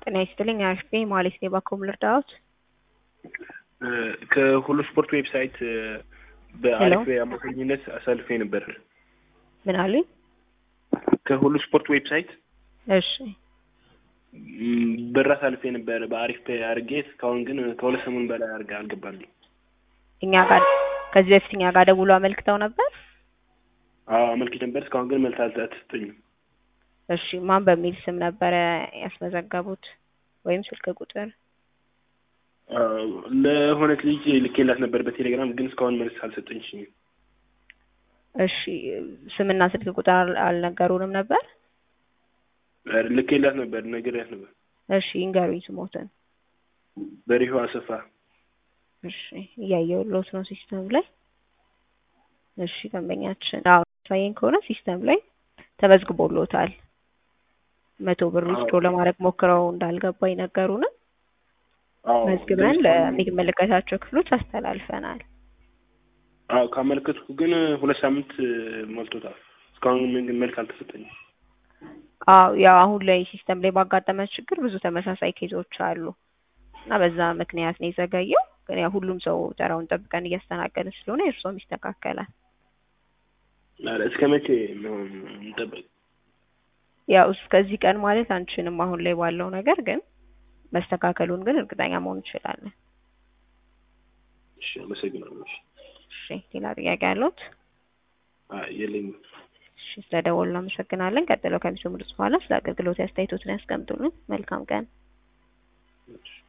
ጤና ይስጥልኝ አሽፌ ማለት ነው። ባኮም ልርዳዎት? ከሁሉ ስፖርት ዌብሳይት በአሪፍ አማካኝነት አሳልፌ ነበር። ምን አሉኝ? ከሁሉ ስፖርት ዌብሳይት እሺ ብር አሳልፌ ነበር በአሪፍ ፔ አድርጌ እስካሁን ግን ከሁለት ሰሞን በላይ አድርጋ አልገባልኝ። እኛ ጋር ከዚህ በፊት እኛ ጋር ደውሎ አመልክተው ነበር። አዎ አመልክቼ ነበር። እስካሁን ግን መልስ አልተሰጠኝም። እሺ ማን በሚል ስም ነበረ ያስመዘገቡት ወይም ስልክ ቁጥር? ለሆነች ልጅ ልኬላት ነበር በቴሌግራም ግን እስካሁን መልስ አልሰጠኝም። እሺ ስምና ስልክ ቁጥር አል- አልነገሩንም ነበር? ልኬላት ነበር ነግሬያት ነበር። እሺ ይንገሩኝ ስሞትን። በሪሁ አሰፋ እሺ እያየሁልዎት ነው ሲስተም ላይ። እሺ ደንበኛችን አዎ ሳይን ከሆነ ሲስተም ላይ ተመዝግቦልዎታል። መቶ ብር ዊዝድሮ ለማድረግ ሞክረው እንዳልገባ ይነገሩንም አዎ መዝግበን ለሚመለከታቸው ክፍሎች አስተላልፈናል። አዎ ካመለከትኩ ግን ሁለት ሳምንት ሞልቶታል። እስካሁን ግን መልስ አልተሰጠኝም። አዎ ያው አሁን ላይ ሲስተም ላይ ባጋጠመ ችግር ብዙ ተመሳሳይ ኬዞች አሉ እና በዛ ምክንያት ነው የዘገየው። ግን ያው ሁሉም ሰው ተራውን ጠብቀን እያስተናገድን ስለሆነ የእርስዎም ይስተካከላል። ኧረ እስከ መቼ ነው እንጠብቅ? ያው እስከዚህ ቀን ማለት አንችልም አሁን ላይ ባለው ነገር ግን መስተካከሉን ግን እርግጠኛ መሆን እንችላለን። እሺ አመሰግናለሁ። እሺ እሺ ሌላ ጥያቄ ያለዎት? አይ የለኝም። እሺ ስለደወሉ እናመሰግናለን። ቀጥለው ከሚሰሙት በኋላ ስለ አገልግሎት አስተያየቶትን ያስቀምጡልን። መልካም ቀን። እሺ